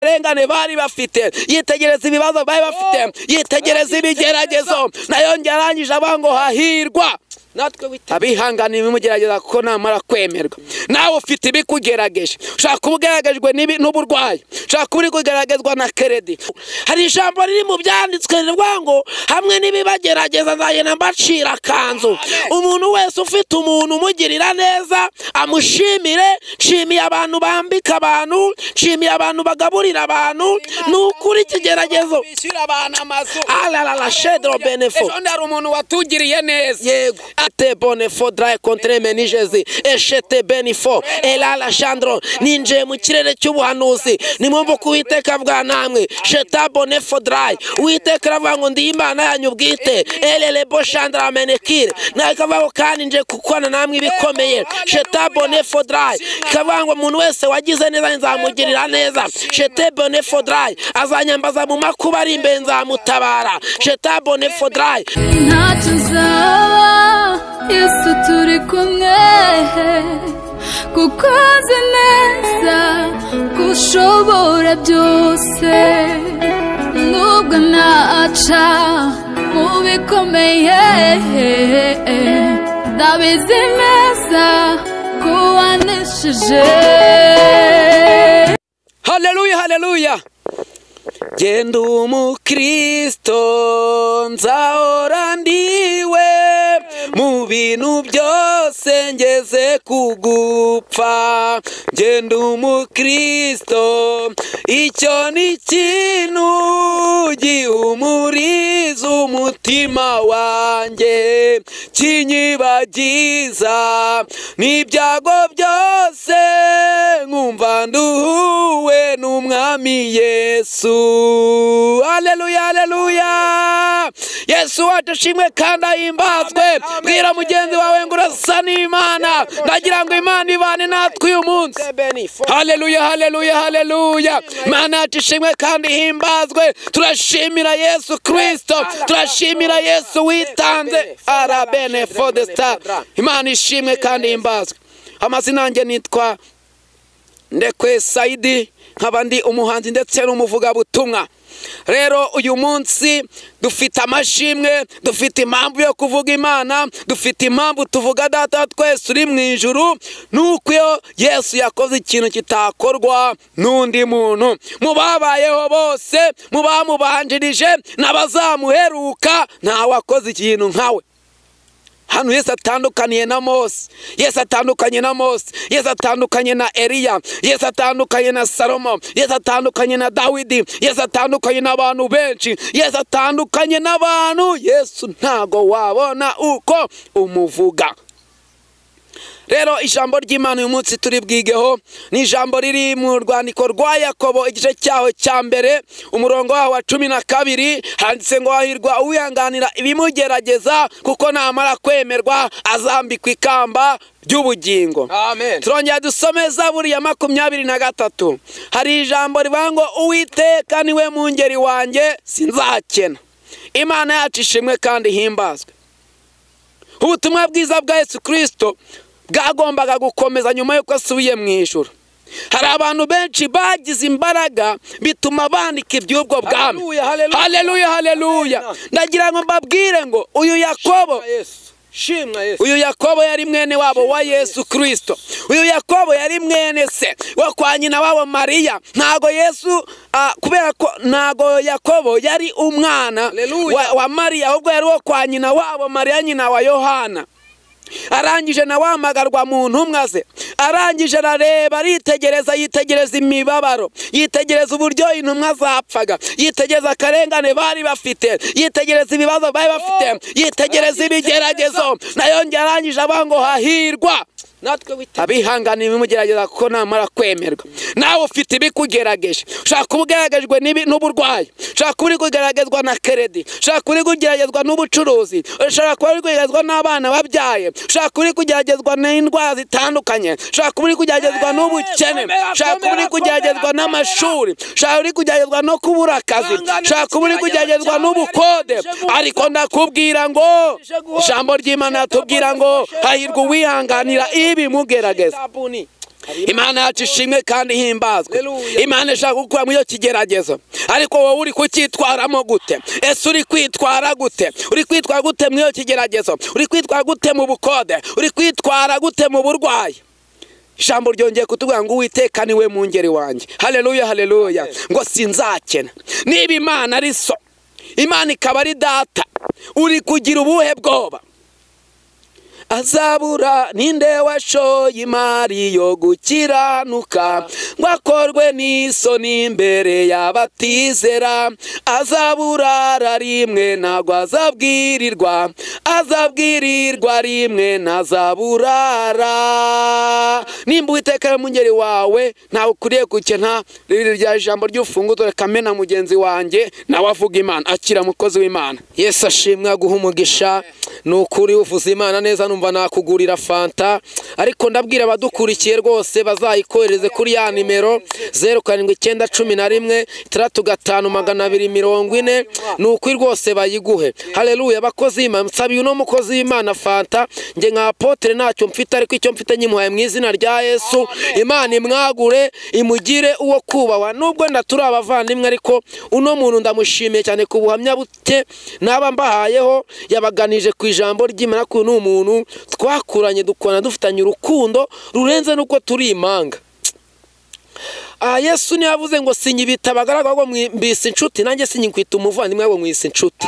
rengane bari bafite yitegereza ibibazo bari bafite yitegereza ibigeragezo nayo njye arangije avuga ngo hahirwa natwe witeguye abihanganiye ibimugerageza kuko namara kwemerwa nawe ufite ibikugerageje ushobora kuba ugeragejwe n'ibi- n'uburwayi ushobora kuba uri kugeragezwa na keredi hari ijambo riri mu byanditswe rivuga ngo hamwe n'ibibagerageza nzagenda mbacira akanzu umuntu wese ufite umuntu umugirira neza amushimire nshimiye abantu bambika abantu nshimiye abantu bagaburira abantu ni ukuri ikigeragezo bishyura abantu amazu ararara shedro benefo ejo hari umuntu watugiriye neza yego ate bonefo dry contre menigezi eshete benifo elala shandro ninjiye mu kirere cy'ubuhanuzi nimwumva ko uwiteka bwa namwe sheta bonefo dry uwiteka aravuga ngo ndi imana yanyu bwite elelebo shandra menekire nawe ikavuga ngo kandi nje kukorana namwe ibikomeye sheta bonefo dry ikavuga ngo umuntu wese wagize neza nzamugirira neza shete bonefo dry azanyambaza mu makuba ari imbere nzamutabara sheta bonefo dry ntacyo uzaba yesu turi kumwe kuko uzi neza ko ushobora byose nubwo naca mu bikomeye ndabizi neza ko wanesheje haleluya haleluya genda umukristo nzahora ndiwe mu bintu byose ngeze kugupfa genda umukristo icyo ni ikintu gihumuriza umutima wanjye kinyibagiza n'ibyago byose nkumva nduhuwe n'umwami yesu aleluya aleluya yesu wacu ashimwe kandi ahimbazwe bwira mugenzi wawe ngo urasa n'imana ndagira ngo imana ibane natwe uyu munsi benefo haleluya haleluya haleluya mana yacu ishimwe kandi ihimbazwe turashimira yesu kirisito turashimira yesu witanze arabene fo de sitara imana ishimwe kandi ihimbazwe amazina yanjye nitwa ndekwe sayidi nkaba ndi umuhanzi ndetse n'umuvugabutumwa rero uyu munsi dufite amashimwe dufite impamvu yo kuvuga imana dufite impamvu tuvuga data wa twese uri mu ijuru ni uko iyo yesu yakoze ikintu kitakorwa n'undi muntu mu babayeho bose mu bamubanjirije n'abazamuheruka ntawe wakoze ikintu nkawe hano yesu atandukaniye na mose yesu atandukanye na mose yesu atandukanye na eliya yesu atandukanye na salomo yesu atandukanye na dawidi yesu atandukanye n'abantu benshi yesu atandukanye n'abantu yesu ntago wabona uko umuvuga rero ijambo ry'imana uyu munsi turi bwigeho ni ijambo riri mu rwandiko rwa yakobo igice cyaho cya mbere umurongo waho wa cumi na kabiri handitse ngo hahirwa uwihanganira ibimugerageza kuko namara kwemerwa azambikwa ikamba ry'ubugingo amen turongera dusome zaburi ya makumyabiri na gatatu hari ijambo rivuga ngo uwiteka niwe mungeri wanjye sinzakena imana yacu ishimwe kandi ihimbazwe ubutumwa bwiza bwa yesu kirisito bwagombaga gukomeza nyuma y'uko asubiye mu ijoro hari abantu benshi bagize imbaraga bituma bandika iby'ubwo bwami Haleluya, haleluya. haleluya haleluya Amen. ndagira ngo mbabwire ngo uyu yakobo yesu shimwa yesu uyu yakobo yari mwene wabo wa yesu kirisito uyu yakobo yari mwene se wo kwa nyina wabo mariya ntago yesu ah, kubera ko ntago yakobo yari umwana Haleluya. wa, wa mariya ahubwo yari uwo kwa nyina wabo mariya nyina wa yohana arangije nawe ahamagarwa mu ntumwa ze arangije arareba aritegereza yitegereza imibabaro yitegereza uburyo intumwa zapfaga yitegereza akarengane bari bafite yitegereza ibibazo bari bafite yitegereza ibigeragezo nayo njye arangije avuga ngo hahirwa natwe witeguye abihanganiye ibimugerageza kuko namara kwemerwa nawe ufite ibikugerageje ushobora kuba ugeragejwe n'ibi- n'uburwayi ushobora kuba uri kugeragezwa na keredi ushobora kuba uri kugeragezwa n'ubucuruzi ushobora kuba uri kugeragezwa n'abana wabyaye ushobora kuba uri kugeragezwa n'indwara zitandukanye ushobora kuba uri kugeragezwa n'ubukene komera, ushobora kuba uri komera, kugeragezwa komera. n'amashuri ushobora kuba uri kugeragezwa no kubura akazi Ihangane, ushobora kuba uri kugeragezwa ikigeragezo n'ubukode cyawe yarangije ariko ndakubwira ngo Yarangije guhora. ijambo ry'imana yatubwira ngo hahirwa uwihanganira ibi mugerageza Shabuni. imana yacu ishimwe kandi ihimbazwe Haleluya. imana ishaka gukura muri iyo kigeragezo ariko wowe uri kucyitwaramo gute ese uri kwitwara gute uri kwitwara gute muri iyo kigeragezo uri kwitwara gute mu bukode uri kwitwara gute mu burwayi ijambo ryongeye kutubwira ngo uwiteka niwe mu ngeri wanjye hareruya hareruya ngo sinzakena niba imana ari so imana ikaba ari data uri kugira ubuhe bwoba azabura ninde washoye imari yo gukiranuka ngo akorwe n'isoni imbere y'abatizera azabura rimwe ntabwo azabwirirwa azabwirirwa rimwe ntazaburara nimba uwiteka mu ngeri wawe ntawe ukuriye gukena rya jambo ry'urufunguzo reka mena mugenzi wanjye nawe avuga imana akira mukozi w'imana yesu ashimwe aguha umugisha ni ukuri uvuze imana neza numva nakugurira fanta ariko ndabwira abadukurikiye rwose bazayikohereze kuri ya nimero zeru karindwi icyenda cumi na rimwe itandatu gatanu magana abiri mirongo ine ni ukuri rwose bayiguhe hareruya abakozi b'imana nsabiye uno mukozi w'imana fanta njye nka apotere ntacyo mfite ariko icyo mfite nyimuhaye mu izina rya yesu imana imwagure imugire uwo kubahwa nubwo wenda turi abavandimwe ariko uno muntu ndamushimiye cyane ku buhamya bute naba mbahayeho yabaganije ku ijambo ry'imana ko uyu ni umuntu twakuranye dukora dufitanye urukundo rurenze n'uko turi imanga aha yesu niyo yavuze ngo sinyibita abagaragara ngo mwisi inshuti nanjye sinyikwita umuvandimwe ngo mwisi inshuti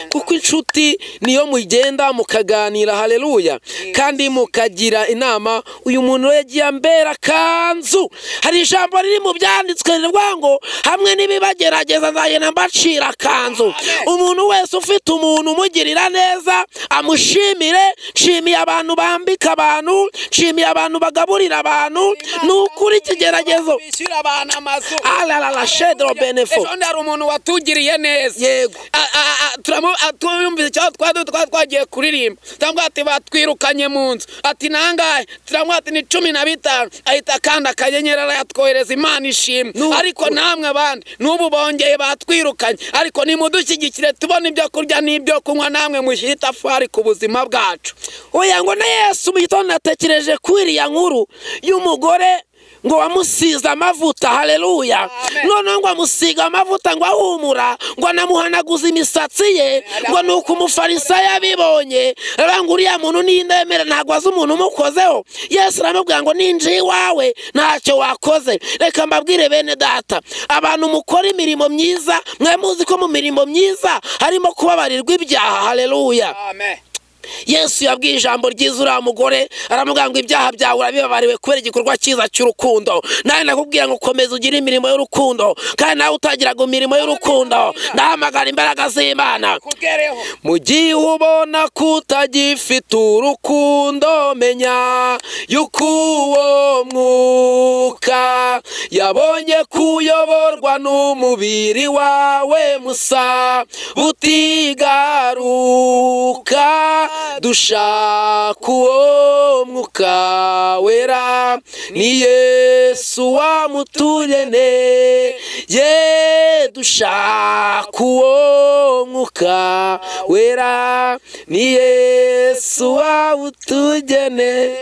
kuko inshuti niyo mugenda mukaganira hareruya kandi mukagira inama uyu muntu we yagiye ambera akanzu hari ijambo riri mu byanditswe rivuga ngo hamwe n'ibibagerageza nzagenda mbacira akanzu umuntu wese ufite umuntu umugirira neza amushimire nshimiye abantu bambika abantu nshimiye abantu bagaburira abantu ni ukuri ikigeragezo bishyura abantu amazu ararara shedero benefo ejo hari umuntu watugiriye neza yego A- a- a- turamu- a- tumwumvise cyangwa twari twari twagiye kuririmba turamubwira ati batwirukanye mu nzu ati nangahe turamubwira ati ni cumi na bitanu ahita akanda akanyenyeri arayatwohereza imana ishimwe Nuko. ariko namwe abandi n'ubu bongeye batwirukanye ariko nimudushyigikire tubone ibyo kurya n'ibyo kunywa namwe mushyire itafari ku buzima bwacu oya ngo na yesu mu gitondo natekereje kuri iriya nkuru y'umugore ngo wamusize amavuta hareruya noneho ngo amusiga amavuta ngo ahumura ngo anamuhanaguze imisatsi ye ngo ni uko umufarisayo abibonye aravuga ngo uriya muntu n'indemere ntabwo azi umuntu umukozeho yesu aramubwira ngo ninjiye iwawe ntacyo wakoze reka mbabwire bene data abantu mukora imirimo myiza mwe muzi ko mu mirimo myiza harimo kubabarirwa ibyaha hareruya yesu yabwiye ijambo ryiza uriya mugore aramubwira ngo ibyaha byawe urabibabariwe kubera igikorwa cyiza cy'urukundo nawe nakubwira ngo komeza ugire imirimo y'urukundo kandi nawe utagiraga imirimo y'urukundo ndahamagara imbaraga z'imana mu gihe ubona ko utagifite urukundo menya yuko uwo mwuka yabonye ko uyoborwa n'umubiri wawe musa butigaruka dushaka uwo mwuka wera ni yesu wamutuye ye dushaka uwo mwuka wera ni yesu wawutugene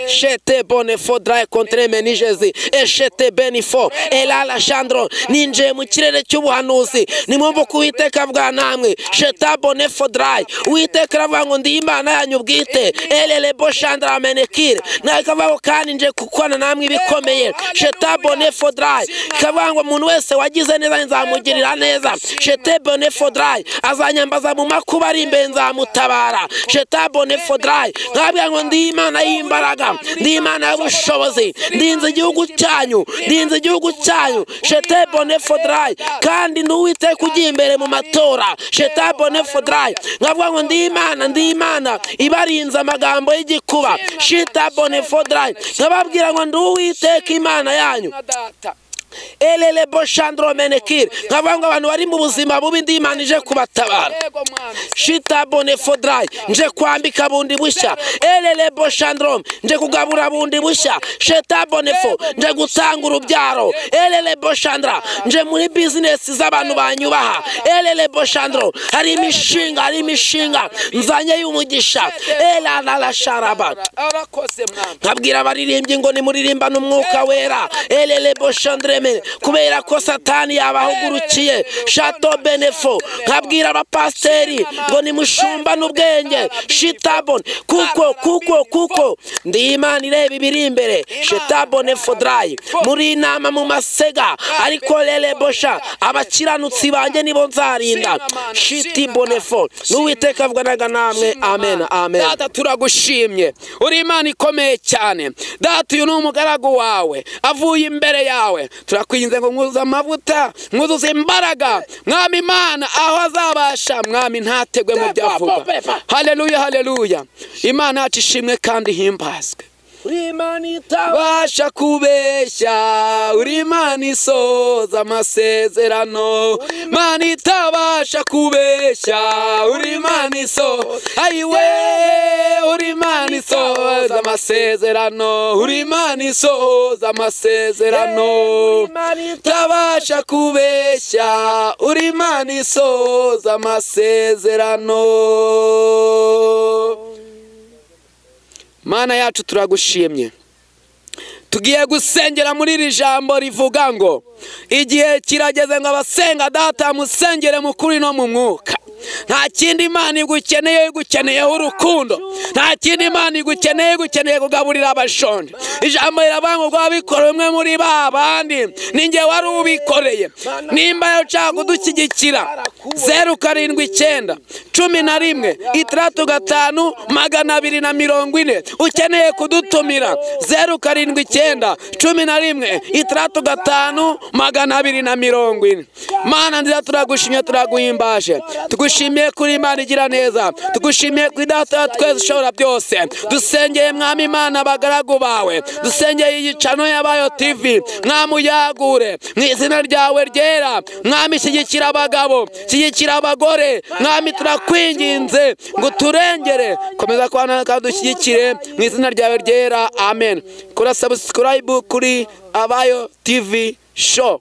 shete bone fo draye kontre menijezi eshete beni fo elala shandro ninjiye mu kirere cy'ubuhanuzi nimwumva ko uwiteka avuga namwe sheta bone fo draye uwiteka aravuga ngo ndi imana yanyu bwite elele bo shandra menekire nawe ikavuga ngo kandi nje kukorana namwe ibikomeye sheta bone fo draye ikavuga ngo umuntu wese wagize neza nzamugirira neza shete bone fo draye azanyambaza mu makuba ari imbere nzamutabara sheta bone fo draye nkabwira ngo ndi imana y'imbaraga ndi imana y'ubushobozi ndinze igihugu cyanyu ndinze igihugu cyanyu sheta bone fo draye kandi n'uwiteka ugiye imbere mu matora sheta bone fo draye nkavuga ngo ndi imana ndi imana ibarinze amagambo y'igikuba shita bone fo draye nkababwira ngo ndi uwiteka imana yanyu erere boshandoromenekire nkavuga ngo abantu bari mu buzima bubi indi Imana ije kubatabara shita bonefodrayi nje kwambika bundi bushya erere boshandorome nje kugabura bundi bushya sheta bonefo nje gutanga urubyaro erere boshandara nje muri bizinesi z'abantu banyubaha erere boshandoro hari imishinga hari imishinga nzanye y'umugisha era narasharaba nkabwira abaririmbyi ngo nimuririmba n'umwuka wera erere boshandoreme kubera ko satani yabahugurukiye shato benefo nkabwira abapasiteri ngo nimushumba n'ubwenge shitabone kuko kuko kuko ndi imana ireba ibiri imbere shitabone fodrayi muri inama mu masega ariko rere bosha abakiranutsi banjye nibo nzarinda shitabone fo n'uwiteka avuganaga namwe amen amen data turagushimye uri imana ikomeye cyane data uyu ni umugaragu wawe avuye imbere yawe turakwinze ngo mwuzuze amavuta mwuzuze imbaraga mwami imana aho azabasha mwami ntategwe mu byo avuga hareruya hareruya imana yacu ishimwe kandi ihimbazwe uri imana itaba basha kubeshya uri imana isoza amasezerano imana itabasha kubeshya uri imana isoza ayiwe uri imana isoza amasezerano uri imana isoza amasezerano itabasha kubeshya uri imana isoza amasezerano mana yacu turagushimye tugiye gusengera muri iri jambo rivuga ngo igihe kirageze ngo abasenga data musengere mukuri no mu mwuka nta kindi imana igukeneye igukeneyeho urukundo nta kindi imana igukeneye igukeneye kugaburira abashonje ijambo riravuga ngo rwabikore umwe muri ba bandi ninjye wari ubikoreye nimba ushaka kudushyigikira zeru karindwi icyenda cumi na rimwe itandatu gatanu magana abiri na mirongo ine ukeneye kudutumira zeru karindwi icyenda cumi na rimwe itandatu gatanu magana abiri na mirongo ine mana nziza turagushimye turaguhimbaje tugushimiye kuri imana igira neza tugushimiye kuri data twese ushobora byose dusengeye mwami imana abagaragu bawe dusengeye iyicano y'abayo tivi mwami uyagure mu izina ryawe ryera mwami shyigikira abagabo shyigikira abagore mwami turakwinginze ngo turengere komeza kubana kandi dushyigikire mu izina ryawe ryera amen kora sabusikarayibu kuri abayo tivi show